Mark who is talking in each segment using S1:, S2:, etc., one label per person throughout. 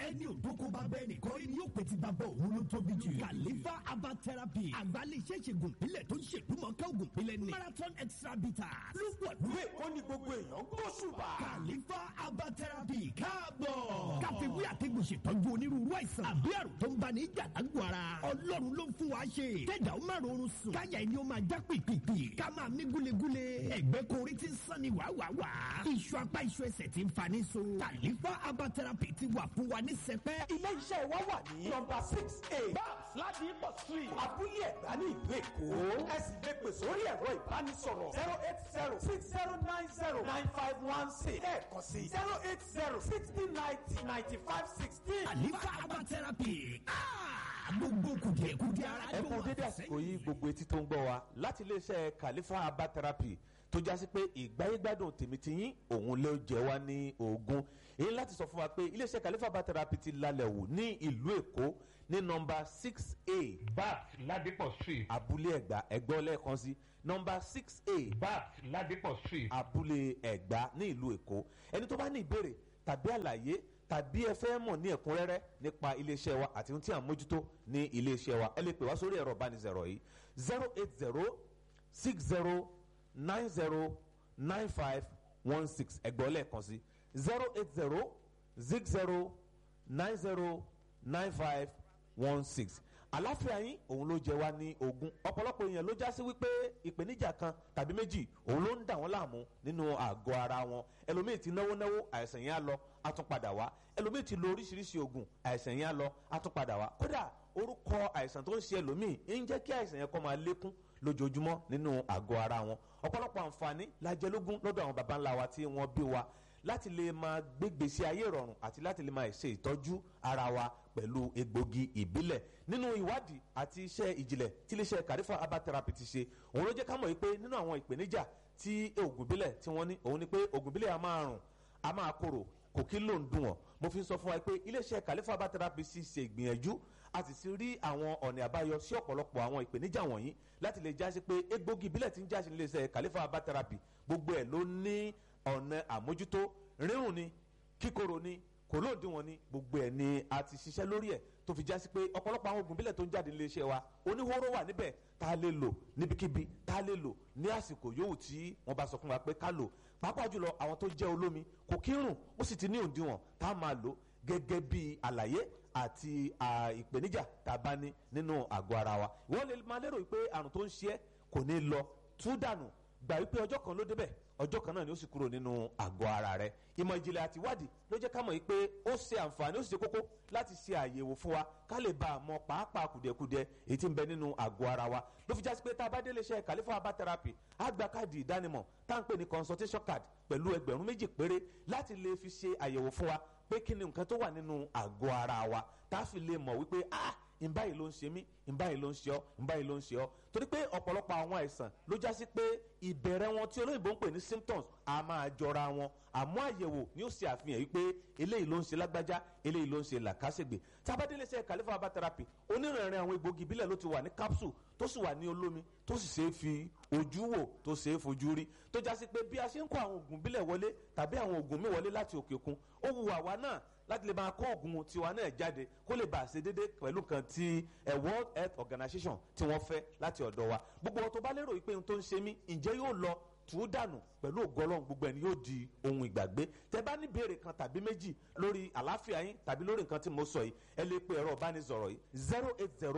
S1: ẹni òdókó bá bẹ́ẹ̀ nìkan rí ni yóò pè ti bàbá òun ló tóbi jù. kàlífà herbal therapy àgbálẹ̀ iṣẹ́ ìṣègùn ìpínlẹ̀ tó ń ṣèdúmọ̀ká ògùn ìpínlẹ̀ ní. marathon extra bitter ló wà
S2: ìwé ó ní gbogbo èèyàn gbóṣùbà.
S1: kàlífà herbal therapy káàbọ̀. káfíwí àtẹ̀gùn ṣètọ́jú onírúurú àìsàn àbí àrùn tó ń bá ní ìjàdágbò ara. ọlọ́run ló ń fún wa ṣe. kẹ́dà ó máa rọrùn sùn. káyà ẹni ó máa já pìpìpì. ká máa mí gúlegúle. ẹ̀gbẹ́ korí ti ń sàn ní wàwàwà. iṣu apá iṣu ẹsẹ̀ ti ń fa ní so. kàlífà herbal therapy ti wà fún wa ní sẹpẹ́.
S2: ilé iṣẹ́ wa wà ní nọmba six a babs ladipo street abúlé ẹ̀gbá ní ìlú èkó. ẹ sì lè pè sórí ẹ̀rọ ìbánisọ̀rọ̀ zero eight zero six zero nine zero nine five one six lẹ́ẹ̀kan sí zero eight zero sixty ninety ninety five sixteen.
S1: kàlífà herbal therapy. Ah, gbogbo kùdìẹ̀kùdìẹ̀ ara
S3: ẹ
S1: tó
S3: kú
S1: wà
S3: dédé àsìkò yìí gbogbo etí tó ń gbọ́ wa láti iléeṣẹ́ Khalifa herbal therapy tó jásí pé ìgbáyégbádùn tèmítìyín òun ló jẹ wá ní ogún èyí láti sọ fún wa pé iléeṣẹ́ Khalifa herbal therapy ti lálẹ́ wò ní ìlú Èkó ní nọ́mbà six a
S4: bat ladipo street
S3: abúlé ẹ̀gbá ẹ̀gbọ́ lẹ́ẹ̀kan sí nọ́mbà six a
S4: bat ladipo street
S3: abúlé ẹ̀gbá ní ìlú Èkó ẹni tó bá ní ìbéèrè tàbí àlàyé tàbí ẹ fẹ́ mọ̀ ní ẹ̀kúnrẹ́rẹ́ nípa iléeṣẹ́ wa àti ohun tí à ń mójútó ní iléeṣẹ́ wa ẹ lè pè wá sórí ẹ̀rọ ìbánisọ̀rọ̀ yìí zero eight zero six zero nine zero nine five one six ẹgbẹ́ lẹ́ẹ̀kan sí zero eight zero six zero nine zero nine five one six àláfíà yín òun ló jẹ wá ní ogún ọ̀pọ̀lọpọ̀ èèyàn ló já sí wípé ìpèníjà kan tàbí méjì òun ló ń dà wọ́n láàmú nínú àgọ́ ara wọn ẹlòmíì ti náwó náwó àìsàn yẹn á lọ á tún padà wá ẹlòmíì ti lo oríṣiríṣi oògùn àìsàn yẹn á lọ á tún padà wá kódà orúkọ àìsàn tó ń ṣe ẹlòmíì ń jẹ́ kí àìsàn yẹn kó máa lékún lójoojúmọ́ nínú àgọ́ ara wọn ọ̀pọ̀lọpọ̀ àǹfààní la jẹ lógún lọ́dọ̀ àwọn baba ńlá wa tí wọ́n bí wa láti lè máa gbégbèsè ayé ìrọ̀rùn àti láti lè máa ṣe ìtọ́jú ara wa pẹ̀lú egbògi ìbílẹ̀ nínú ìwádìí àti iṣẹ́ ìjìnlẹ̀ tí iléeṣẹ́ Khalifa herbal therapy ti ṣe òun ló jẹ́ ká mọ̀ wípé nínú àwọn ìpèníjà tí oògùn ìbílẹ̀ tí wọ́n ní òun ni pé oògùn ìbílẹ̀ a máa rùn a máa korò kò kí ló ń dùn wọ́n mo fi sọ fún wa pé iléeṣẹ́ Khalifa herbal therapy sì ṣe ìgbìyànjú a sì ti rí àwọn ọ̀nà àbáyọ sí ọ̀pọ̀lọpọ̀ àwọn ìpèníjà wọ̀nyí láti lè jásí pé egbògi ìbílẹ̀ tí ń jásí iléeṣẹ́ Khalifa herbal therapy gbogbo ẹ̀ ló ní ọ̀nà àmójútó rírùn ni kíkorò ni kò lóòdìwọ̀n ni gbogbo ẹ̀ ni a ti ṣiṣẹ́ lórí ẹ̀ tó fi jásí pé ọ̀pọ̀lọpọ̀ àwọn oògùn bílẹ̀ tó ń jáde nílé iṣẹ́ wa oníhóró wà níbẹ̀ tá a lè lò níbikíbi tá a lè lò ní àsìkò yòówù tí wọ́n bá sọ fún wa pé ká lò pàápàá jùlọ àwọn tó jẹ́ olómi kò kí ń rùn ó sì ti ní òǹdíwọ̀n tá a máa lò gẹ́gẹ́ bí àlàyé àti ìpèníjà tá a bá ní nínú àgọ́ ara wa wọ́n lè máa lérò pé àrùn tó ń ṣe é kò ní lọ tú dànù gbà wípé ọjọ́ kan ló débẹ̀ ọjọ́ kan náà ni ó sì kúrò nínú àgọ́ ara rẹ̀ ìmọ̀ ìjìnlẹ̀ àti ìwádìí ló jẹ́ ká mọ̀ pé ó ṣe àǹfààní ó sì ṣe kókó láti ṣe àyẹ̀wò fún wa ká lè bá a mọ pàápàá kùdìẹ̀kudiẹ èyí tí ń bẹ nínú àgọ́ ara wa ló fi jásí pé tá a bá délé iṣẹ́ Khalifa herbal therapy á gba káàdì ìdánimọ̀ tá à ń pè ní consultation card pẹ̀lú ẹgbẹ̀rún méjì péré láti lè fi ṣe àyẹ̀wò fún wa pé kí ni nǹkan tó wà nínú àgọ́ ara wa tá a fi lè mọ̀ wípé ah nbá yìí ló ń ṣe mí nbá yìí ló ń ṣe ọ́ nbá yìí ló ń ṣe ọ́ torí pé ọ̀pọ̀lọpọ̀ àwọn àìsàn ló já sí pé ìbẹ̀rẹ̀ wọn tí olóyìnbó ń pè ní symptoms a máa jọra wọn àmọ́ àyẹ̀wò ni ó ṣe àfihàn yìí pé eléyìí ló ń ṣe lágbájá eléyìí ló ń ṣe làkàṣègbè tábàdélé ṣe Khalifa herbal therapy onírìnrìn àwọn egbògi ìbílẹ̀ ló ti wà ní capsule tó sì wà ní olómi tó sì ṣe é fi ojú wò tó ṣe é fojú rí tó já sí pé bí a ṣe ń kó àwọn oògùn ìbílẹ̀ wọlé tàbí àwọn oògùn mi wọlé láti òkè òkun ó wu àwa náà láti lè máa kó oògùn tiwa náà jáde kó lè bá a ṣe déédéé pẹ̀lú kan ti World Health Organization tí wọ́n fẹ́ láti ọ̀dọ̀ wa gbogbo ọ̀tọ̀ bá lérò pé ohun tó ń ṣe mí ǹjẹ́ yóò lọ tù ú dànù pẹ̀lú ògọ́lọ́hún gbogbo ẹni yóò di ohun ìgbàgbé tẹ bá ní béèrè kan tàbí méjì lórí àlàáfíà yín tàbí lórí nǹkan tí mo sọ yìí ẹ lè pe ẹ̀rọ ìbánisọ̀rọ̀ yìí zero eight zero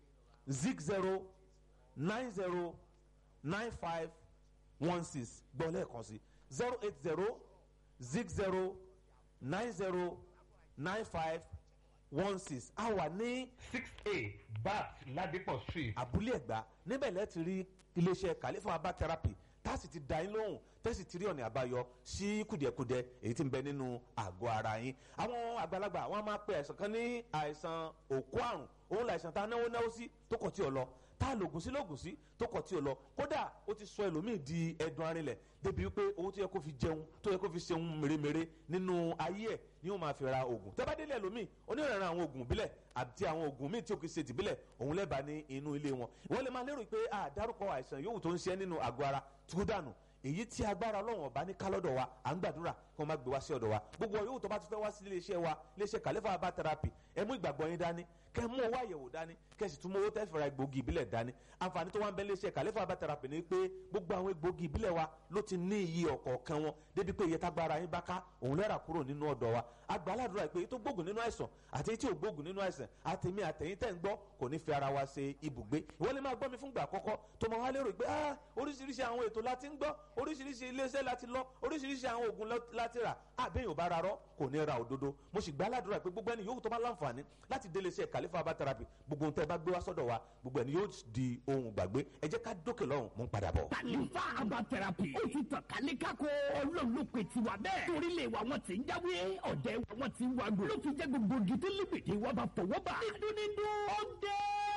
S3: zig zero nine zero nine five one six gbọ́ lẹ́ẹ̀kan sí zero eight zero zig zero nine zero nine five one six a wà ní
S4: six a bat ladipo street
S3: abúlé ẹ̀gbá níbẹ̀ lẹ́ẹ̀ ti rí iléeṣẹ́ Khalifa herbal therapy tá a sì ti dá yín lóhùn tẹ́sí ti rí ọ̀nà àbáyọ sí kùdìẹ̀kudiẹ èyí tí ń bẹ nínú àgọ́ ara yín àwọn àgbàlagbà wọn máa pe àìsàn kan ní àìsàn òkú àrùn òun làìsàn tá a náwó náwó sí tó kọ̀ tí ò lọ tá a lògùn sí lògùn sí tó kọ̀ tí ò lọ kódà ó ti sọ ẹlòmíì di ẹdun arinlẹ̀ débi wípé owó tó yẹ kó fi jẹun tó yẹ kó fi ṣeun mèremère nínú ayé ẹ̀ ni ó máa fi ra oògùn tẹ́bádélé ẹlòmíì onírànràn àwọn oògùn bílẹ̀ àti àwọn oògùn míì tí ó kì í ṣe tìbílẹ̀ òun lẹ́bàá ní inú ilé wọn wọ́n lè máa lérò pé àdárúkọ àìsàn yòówù tó ń ṣe nínú àgọ́ ara tú dànù èyí tí agbára ọlọ́run ọba ní kálọ́dọ̀ wa à ń gbàdúrà kó má gbé wá sí ọ̀dọ̀ wa gbogbo ọ̀yọ́ tó bá ti fẹ́ wá sí iléeṣẹ́ wa iléeṣẹ́ kàlẹ́fà herbal therapy ẹ mú ìgbàgbọ́ yín dání kẹ́ mú owó àyẹ̀wò dání kẹ́ sì tún mú owó tẹ́ fẹ́ra egbògi ìbílẹ̀ dání àǹfààní tó wá ń bẹ iléeṣẹ́ kàlẹ́fà herbal therapy ni pé gbogbo àwọn egbògi ìbílẹ̀ wa ló ti ní iye ọ̀kọ̀ọ̀kan wọn débi pé iye tágbára yín bá ká òun lẹ́rà kúrò nínú ọ̀dọ̀ wa agbáládùra pé tó gbógun nínú àìsàn àti tí ò gbógun nínú àìsàn àtẹ̀mí àtẹ̀yìn tẹ̀ ń gbọ́ kò ní fi ara wa ṣe ibùgbé ìwọ lè máa gbọ́ mi fúngbà àkọ́kọ́ tó máa wá lérò pé ah oríṣiríṣi àwọn ètò láti ń gbọ́ oríṣiríṣi iléeṣẹ́ láti lọ oríṣiríṣi àwọn oògùn láti rà àbẹ́yìn ò bá ra rọ́ kò ní ra òdodo mo sì gbáládùra pé gbogbo ẹni yòówù tó bá láǹfààní láti délé iṣẹ́ kàlífà herbal therapy gbogbo ohun tẹ́ bá gbé wá sọ́dọ̀ wa gbogbo ẹni yóò di ohun gbàgbé ẹ jẹ́ ká dókè lọ́hùn mú padà bọ̀.
S1: kàlífà herbal therapy ó ti tàn kálí kákó ọlọ́run ló pe tiwa bẹ́ẹ̀ torílẹ̀ wa wọn ti ń jáwé ọ̀dẹ̀ wa wọn ti ń wagò ló fi jẹ́ gbogbo gidi líbìdì wa bá fọwọ́ bá dídúnídú ó dé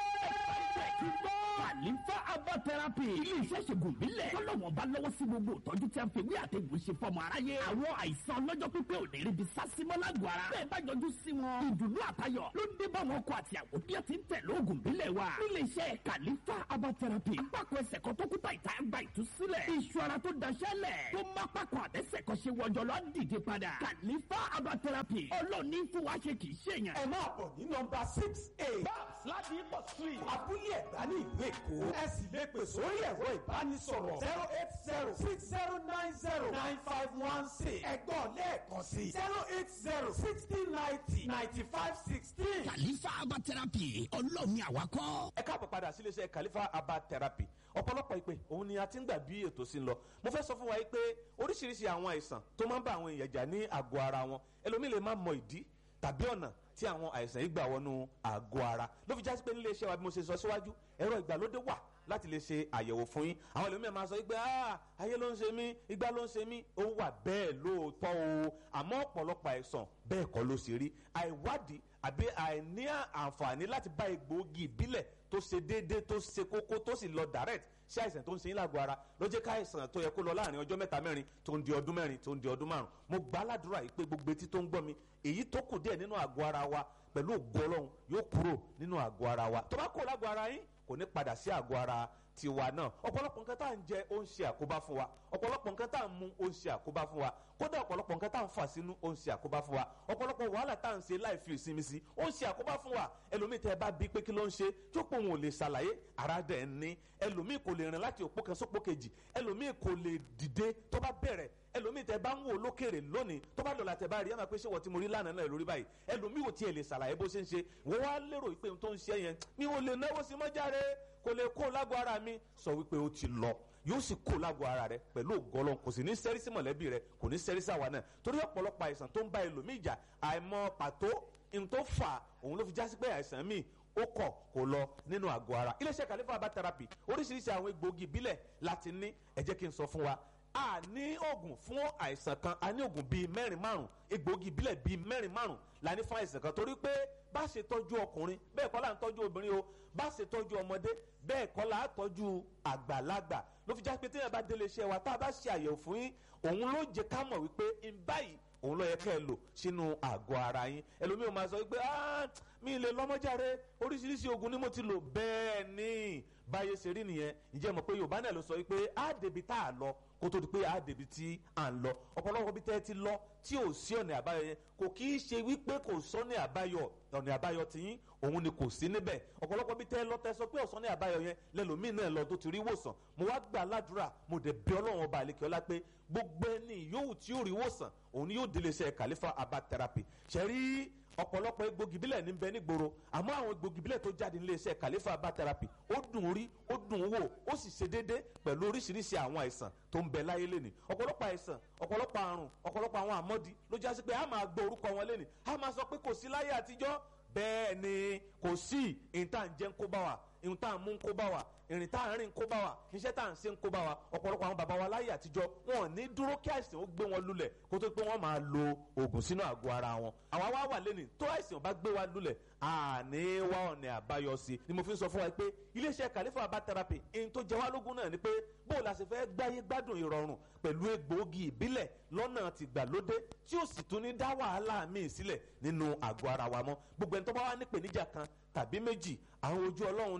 S1: kàlífà herbal therapy ilé iṣẹ́ ṣègùn bílẹ̀ tọ́lọ́wọ́n bá lọ́wọ́ sí gbogbo ìtọ́jú tí a fi wí àtẹ̀gùn ṣe fọmọ aráyé àwọn àìsàn ọlọ́jọ́ pípẹ́ ò ní rí bi sásímọ́ lágọ̀ọ́ ara bẹ́ẹ̀ bá yọjú sí wọn ìdùnnú àtayọ̀ ló ń dé bá wọn kọ àti àwọn bí ẹ ti ń tẹ̀lé oògùn bílẹ̀ wa nílé iṣẹ́ kàlífà herbal therapy apákọ̀ ẹsẹ̀ kan tó kúta ìta gba ìtúsílẹ̀ iṣu ara tó daṣẹ́ lẹ̀ tó má pákọ̀ àtẹ́sẹ̀ kan ṣe wọjọ́ lọ dìde padà kàlífà herbal therapy ọlọ́ọ̀ni fún wa ṣe kì í ṣèyàn.
S2: ẹ máa bọ̀ ní nọmba six eight babs láti ipò street abúlé ẹ̀gbá ní ìlú èkó ẹ sì lè pè sórí ẹ̀rọ ìbánisọ̀rọ̀ zero eight zero six zero nine zero nine five one six ẹ̀gbọ́n lẹ́ẹ̀kan sí zero eight zero sixty ninety ninety five sixteen.
S1: kàlífà herbal therapy ọlọ́ọ̀ni àwakọ́.
S3: ẹ káàbọ̀ padà sí iléeṣẹ́ kàlífà herbal therapy ọ̀pọ̀lọpọ̀ ìpè òun ni a ti ń gbà bí ètò sí ń lọ mo fẹ́ sọ fún wa yìí pé oríṣiríṣi àwọn àìsàn tó máa ń bá àwọn èèyàn jà ní àgọ́ ara wọn ẹlòmíì lè má mọ ìdí tàbí ọ̀nà tí àwọn àìsàn yìí gbà wọnú àgọ́ ara ló fi jásí pé nílé iṣẹ́ wa bí mo ṣe sọ síwájú ẹ̀rọ ìgbàlódé wà láti lè ṣe àyẹ̀wò fún yín àwọn ẹlòmíì máa sọ pé ayé ló ń ṣe mí igbá ló ń ṣe mí ó wà bẹ́ẹ̀ lóòótọ́ o àmọ́ ọ̀pọ̀lọpọ̀ àìsàn bẹ́ẹ̀ kọ́ ló ṣe rí àìwádìí àbí àìní àǹfààní láti bá egbòogi ìbílẹ̀ tó ṣe déédéé tó ṣe kókó tó sì lọ direct sí àìsàn tó ń ṣe yín lágọ̀ọ́ ara ló jẹ́ ká àìsàn tó yẹ kó lọ láàrin ọjọ́ mẹ́ta mẹ́rin tó ń di ọdún mẹ́rin tó ń di ọdún márùn mo gbà á ládùúrà yìí pé gbogbo etí tó ń gbọ́ mi èyí tó kù díẹ̀ nínú àgọ́ ara wa pẹ̀lú ògo ọlọ́run yóò kúrò nínú àgọ́ ara wa tó bá kúrò lágọ̀ọ́ ara yín kò ní padà sí àgọ́ ara tiwa náà ọ̀pọ̀lọpọ̀ nǹkan tá à ń jẹ ó ń ṣe àkóbá fún wa ọ̀pọ̀lọpọ̀ nǹkan tá à ń mu ó ń ṣe àkóbá fún wa kódà ọ̀pọ̀lọpọ̀ nǹkan tá à ń fà sínú ó ń ṣe àkóbá fún wa ọ̀pọ̀lọpọ̀ wàhálà tá à ń ṣe láì fi ìsinmi sí ó ń ṣe àkóbá fún wa ẹlòmíì tẹ ẹ bá bí pé kí ló ń ṣe tó pé òun ò lè ṣàlàyé ara dẹ̀ ń ní ẹlòmíì kò lè rìn láti òpó kan sópó kejì ẹlòmíì kò lè dìde tó bá bẹ̀rẹ̀ ẹlòmíì tẹ bá ń wò lókèrè lónìí tó bá lọ́la tẹ bá rí ẹ máa pé ṣé wọ́n ti mo rí lánàá náà lórí báyìí ẹlòmíì ò tiẹ̀ lè ṣàlàyé bó ṣe ń ṣe wọ́n wá lérò pé ohun tó ń ṣe yẹn mi ò lè náwó sí mọ́járe kò lè kó lágọ̀ ara mi sọ wípé ó ti lọ yóò sì kó lágọ̀ ara rẹ pẹ̀lú ògọ́lọ́ kò sì ní sẹ́rí sí mọ̀lẹ́bí rẹ kò ní sẹ́rí sí àwa náà torí ọ̀pọ̀lọpọ̀ àìsàn tó ń bá ẹlòmíì jà àìmọ̀ pàtó n tó fà òun ló fi jásí pé àìsàn míì ó kọ̀ kó lọ nínú àgọ́ ara iléeṣẹ́ kàlífà herbal therapy oríṣiríṣi àwọn egbòogi ìbílẹ̀ láti ní ẹ jẹ́ kí n sọ fún wa a ní oògùn fún àìsàn kan a ní oògùn bíi mẹ́rin márùn egbòogi ìbílẹ̀ bíi mẹ́rin márùn la ní fún àìsàn kan torí pé bá ṣe tọ́jú ọkùnrin bẹ́ẹ̀ kọ́ la ń tọ́jú obìnrin o bá ṣe tọ́jú ọmọdé bẹ́ẹ̀ kọ́ la tọ́jú àgbàlagbà ló fi já pé téèyàn bá délé iṣẹ́ wa tá a bá ṣe àyẹ̀wò fún yín òun ló jẹ́ ká mọ̀ wípé ń báyìí òun ló yẹ kẹ́ ẹ lò sínú àgọ́ ara yín ẹlòmíì máa sọ wípé mi lè lọ́mọ́járe oríṣiríṣi oògùn ni mo ti lò bẹ́ẹ̀ ni báyé ṣe rí nìyẹn ǹjẹ́ mọ̀ pé yorùbá náà ló sọ wípé á débi tá a lọ kó tó di pé á débi tí à ń lọ ọ̀pọ̀lọpọ̀ bí tẹ́ ẹ ti lọ tí ò sí ọ̀nà àbáyọ yẹn kò kì í ṣe wípé kò sọ́nà àbáyọ ọ̀nà àbáyọ tiyín òun ni kò sí níbẹ̀ ọ̀pọ̀lọpọ̀ bí tẹ́ ẹ lọ tẹ́ sọ pé ọ̀sán àbáyọ yẹn lẹ́lòmíì náà lọ tó ti rí wòsàn mo wá gbà ládùúrà mo dẹ̀ bí ọlọ́run ọba àlekè ọlá pé gbogbo ẹni yòówù tí yóò rí wòsàn òun ni yóò délé iṣẹ́ kàlífà herbal therapy ṣẹ́rí ọ̀pọ̀lọpọ̀ egbògi bílẹ̀ ní bẹ nígboro àmọ́ àwọn egbògi bílẹ̀ tó jáde nílé iṣẹ́ kàlífà herbal therapy ó dùn rí ó dùn wò ó sì ṣe déédé pẹ̀lú oríṣiríṣi àwọn àìsàn tó ń bẹ láyé lẹ́nì ọ̀pọ̀lọpọ̀ àìsàn ọ̀pọ̀lọpọ̀ àrùn ọ̀pọ̀lọpọ̀ àwọn àmọ́dí ló jásí pé a máa gbọ́ orúkọ wọn lẹ́nì a máa sọ pé kò sí láyé àtijọ́ bẹ́ẹ̀ ni kò sí ìta ń jẹ́ ń kó bá wa ìhun tá à ń mú ń kó bá wa ìrìn tá à ń rìn ń kó bá wa iṣẹ́ tá à ń ṣe ń kó bá wa ọ̀pọ̀lọpọ̀ àwọn bàbá wa láyé àtijọ́ wọn ò ní dúró kí àìsàn ó gbé wọn lulẹ̀ kó tó pé wọ́n máa lo oògùn sínú àgọ́ ara wọn àwa wá wà lẹ́nìí tó àìsàn bá gbé wa lulẹ̀ àní wá ọ̀nà àbáyọ sí ni mo fi ń sọ fún wa pé iléeṣẹ́ kàlífà herbal therapy ẹni tó jẹ wá lógún náà ni pé bó la ṣe fẹ́ gbáyé gbádùn ìrọ̀rùn pẹ̀lú egbòogi ìbílẹ̀ lọ́nà tìgbàlódé tí ó sì tún ní dá wàhálà míì sílẹ̀ nínú àgọ́ ara wa mọ́ gbogbo ẹni tó bá wà nípèníjà kan tàbí méjì àwọn ojú ọlọ́run ni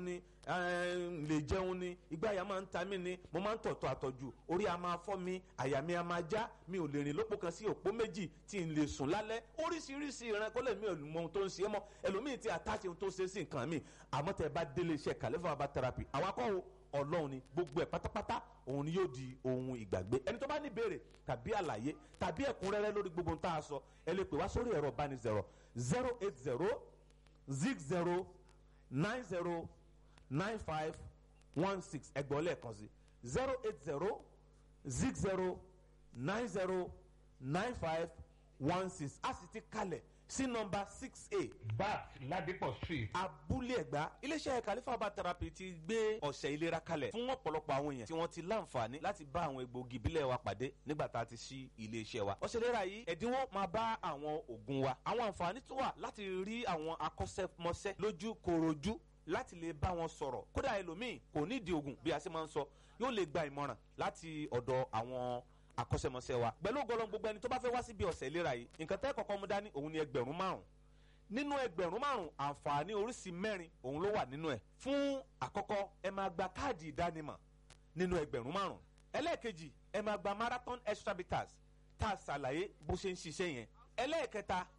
S3: ẹ̀ẹ́n, lè jẹun ni ìgbà àyà máa ń ta mí ni mo máa ń tọ̀tọ̀ àtọ̀jù orí a máa fọ́ mi àyà mi a máa já mi ò lè rìn lópò kan sí òpó méjì tí n lè sùn lálẹ́ oríṣiríṣi ìran kọ́lẹ̀ mi ò mọ ohun tó ń ṣe é mọ́ ẹlòmíì ti àtàṣe ohun tó ṣe sí nǹkan mi àmọ́ tẹ́ ẹ bá délé iṣẹ́ kàlẹ́fà bàbá therapy àwọn akọ́wò ọlọ́run ni gbogbo ẹ̀ pátápátá òun ni yóò di ohun ìgbàgbé ẹni tó bá ní ìbéèrè tàbí àlàyé tàbí ẹ̀kúnrẹ́rẹ́ lórí gbogbo ohun tá a sọ ẹ lè pè wá sórí ẹ̀rọ ìbánisọ̀rọ̀ zero eight zero zig zero nine zero nine five one six ẹgbọ́n lẹ́ẹ̀kan sí zero eight zero zig zero nine zero nine five one six a sì ti kalẹ̀ sí nọmba six a
S4: bat ladipo street
S3: abúlé ẹ̀gbá iléeṣẹ́ kàlífà bá therapy ti gbé ọ̀sẹ̀ ìlera kalẹ̀ fún ọ̀pọ̀lọpọ̀ àwọn èèyàn tí wọ́n ti láǹfààní láti bá àwọn egbòogi ìbílẹ̀ wa pàdé nígbà tá a ti ṣí iléeṣẹ́ wa ọ̀sẹ̀ ìlera yìí ẹ̀dínwó máa bá àwọn oògùn wa àwọn àǹfààní tó wà láti rí àwọn akọ́ṣẹ́mọṣẹ́ lójú korojú láti lè bá wọn sọ̀rọ̀ kódà ẹlòmíì kò nídìí oògùn bí a ṣe máa ń sọ yóò lè gba ìmọ̀ràn láti ọ̀dọ̀ àwọn akọ́ṣẹ́mọṣẹ́ wa pẹ̀lú ògbọ́lọ́ gbogbo ẹni tó bá fẹ́ wá síbi ọ̀sẹ̀ ìlera yìí nǹkan tẹ́ kọ́kọ́ mú dání òun ni ẹgbẹ̀rún márùn nínú ẹgbẹ̀rún márùn àǹfààní oríṣi mẹ́rin òun ló wà nínú ẹ̀ fún àkọ́kọ́ ẹ máa gba káàdì ìdánimọ̀ nínú ẹgbẹ̀rún márùn ẹlẹ́ẹ̀kejì ẹ máa gba marathon extra bitters tá a ṣàlàyé bó ṣe ń ṣiṣẹ́ yẹn ẹlẹ́ẹ̀kẹta